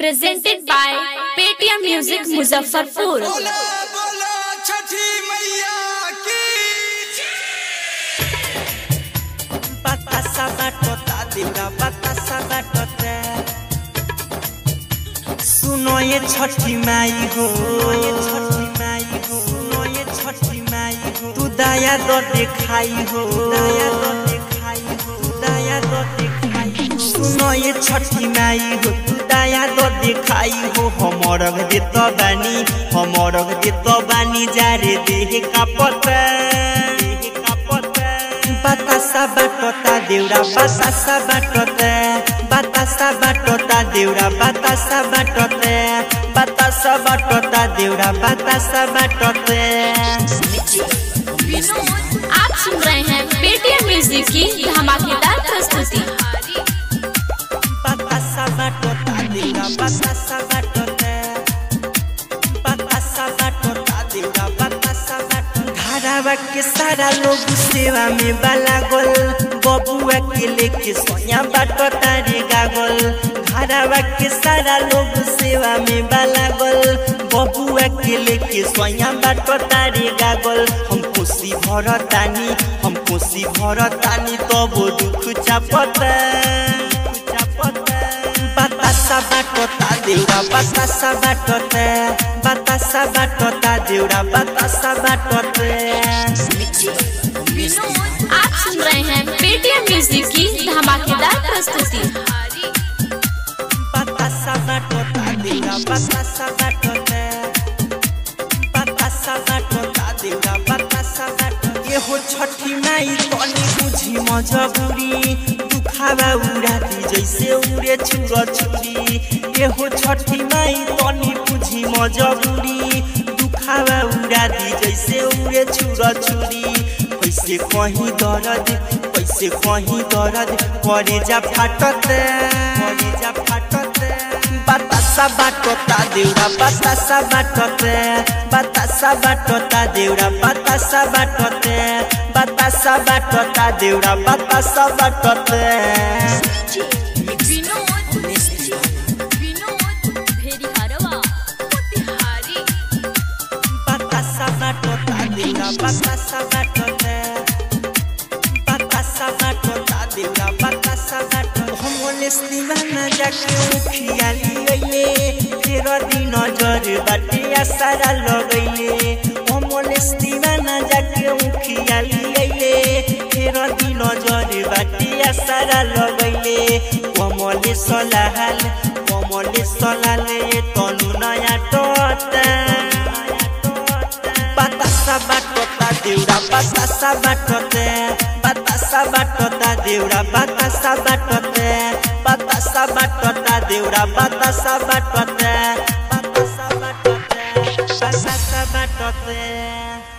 presented by Paytm Music Muzaffarpur. बोला बोला छठी मैया की Batasa batota देवरा batasa batota सुनो ये छठी माई हो ये छठी माई हो सुनो ये छठी माई हो तू दया दो दिखाई हो दया दो दिखाई हो दया दो दिखाई हो सुनो ये छठी माई हो तू दया दो दिखाई हो हमर दे तो बानी हमर दे तो बानी जारे देह का पता देह का पता Batasa batota deura batasa batota batasa batota deura batasa batota batasa batota deura batasa batota आप सुन रहे हैं पेटीएम म्यूजिक की धमाकेदार प्रस्तुति batasa batota deura batasa batota batasa batota deura batasa batota धारावा के सारा लोग सेवा में बाला गोल बबुआ के लेके सोया बाटो तारे गागल धारावा के सारा लोग सेवा में बाला गोल बबुआ के लेके सोया बाटो तारे गागल हम खुशी भरतानी हम खुशी भरतानी तब दुख चापता चापता Batasa batota deura batasa batota batasa batota deura batasa batota आप सुन रहे हैं पेटीएम म्यूजिक की धमाकेदार प्रस्तुति batasa batota deura batasa batota batasa batota deura batasa batota ये हो छठी माई तनी बुझी मजबूरी दुखावा उड़ाती जैसे उड़े छुरा छुरी ये हो छठी माई तनी बुझी मजबूरी दुखावा उड़ाती जैसे उड़े छुरा छुरी कैसे कहीं दर्द कैसे कहीं दर्द करे जा फाटत करे जा फाटत batasa batota deura batasa batota batasa batota deura batasa batota batasa batota deura batasa batota batasa batota deura batasa batota batasa batota deura batasa batota homoles दीवाना जाके उखियाली गइले फेर दिन नजर बाटे आसारा लगैले होमलेस दीवाना जाके उखियाली गइले फेर दिन नजर बाटे आसारा लगैले कमले सलाहाल कमले सलाले तनु नया टोटा batasa batota deura batasa batota batasa batota deura batasa batota batasa batota deura batasa batota batasa batota batasa batota